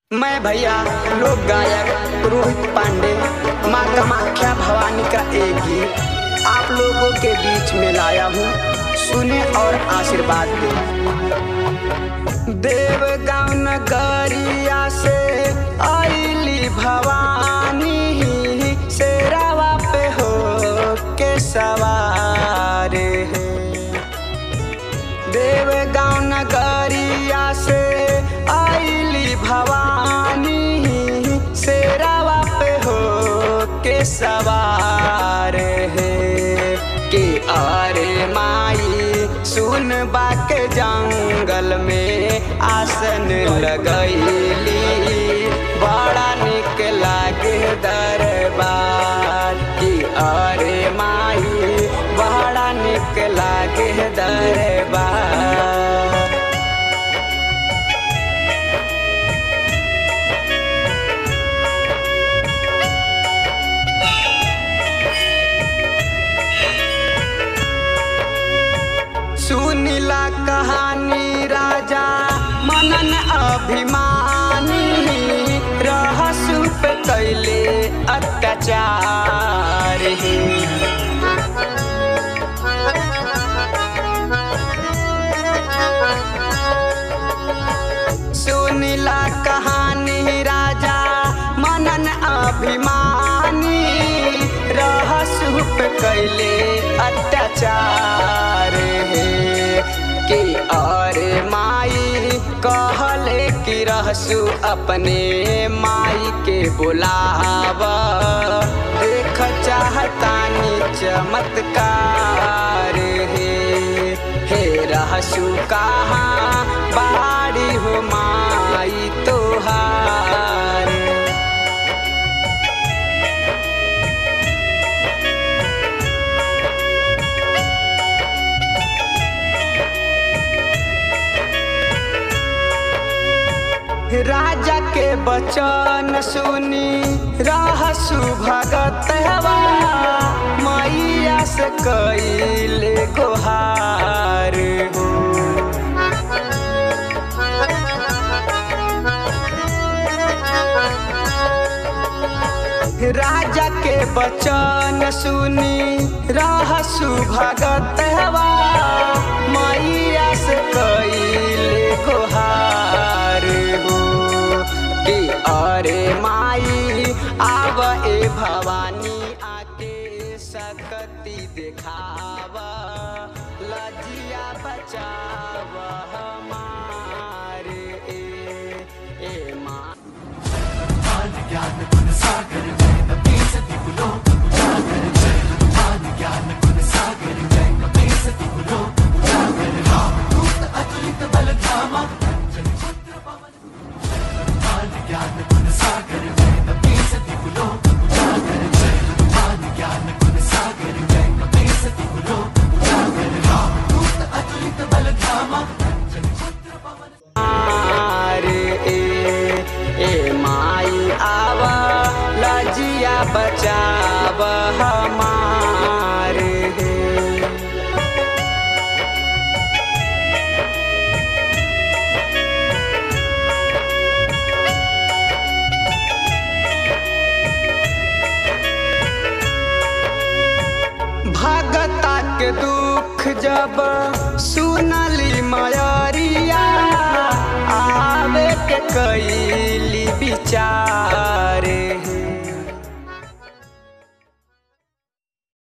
मैं भैया लोक गायक रोहित पांडे माँ कामाख्या भवानी का एक गीत आप लोगों के बीच में लाया हूँ सुने और आशीर्वाद दें देवगांव नगरिया से आईली भवानी शेरावा पे हो के सवार है देवगांव नगरिया से आईली भवानी शेरावा पे हो के सवार है के अरे माई सुन बाके जंगल में आसन लगैली बड़ा निक लागे दरबार की अरे माई बड़ा निक लागे दरबार सुनिला कहानी राजा मनन अभिमानी रहसु पे कैले अत्याचार हे सुनिला कहानी राजा मनन अभिमानी रहसु पे कैले अत्याचार हे कि और माई कहले कि रहसु अपने माई के बुलाव देख चाहतानी चमत्कार हे हे रहसु कहाँ बाड़ी हो माई तोहार राजा के बचन सुनी रहसु भगत हवा मैया से कैले गोहार हो राजा के बचन सुनी रहसु भगत हवा मैया से कैले गोहार हो कि अरे माई आव ए भवानी आके सकती देखाव लजिया बचाव हमारे ए, ए माँ मारे ए ए माई आवा लजिया बचाव हमारे हे भगता के दुख जब सुनली मयरिया आवे के कैली विचार